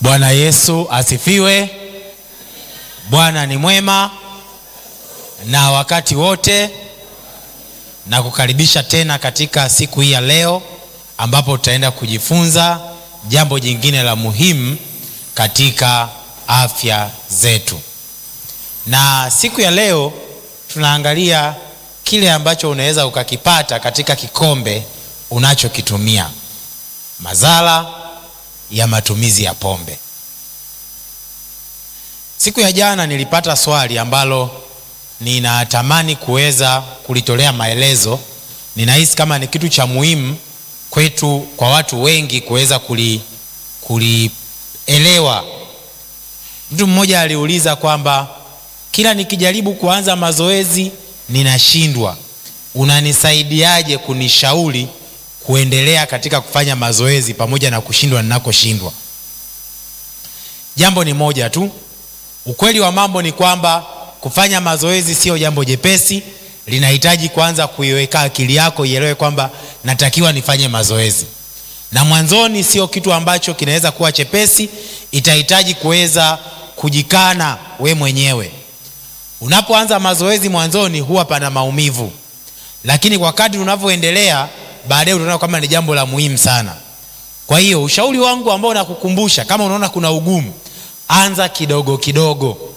Bwana Yesu asifiwe. Bwana ni mwema na wakati wote, na kukaribisha tena katika siku hii ya leo ambapo tutaenda kujifunza jambo jingine la muhimu katika afya zetu. Na siku ya leo tunaangalia kile ambacho unaweza ukakipata katika kikombe unachokitumia, madhara ya matumizi ya pombe. Siku ya jana nilipata swali ambalo ninatamani kuweza kulitolea maelezo. Ninahisi kama ni kitu cha muhimu kwetu, kwa watu wengi kuweza kulielewa. Mtu mmoja aliuliza kwamba kila nikijaribu kuanza mazoezi ninashindwa, unanisaidiaje kunishauri kuendelea katika kufanya mazoezi pamoja na kushindwa ninakoshindwa? Jambo ni moja tu, ukweli wa mambo ni kwamba kufanya mazoezi sio jambo jepesi. Linahitaji kwanza kuiweka akili yako ielewe kwamba natakiwa nifanye mazoezi, na mwanzoni sio kitu ambacho kinaweza kuwa chepesi. Itahitaji kuweza kujikana we mwenyewe. Unapoanza mazoezi mwanzoni huwa pana maumivu, lakini kwa kadri unavyoendelea baadaye utaona kama ni jambo la muhimu sana. Kwa hiyo ushauri wangu ambao nakukumbusha, kama unaona kuna ugumu, anza kidogo kidogo.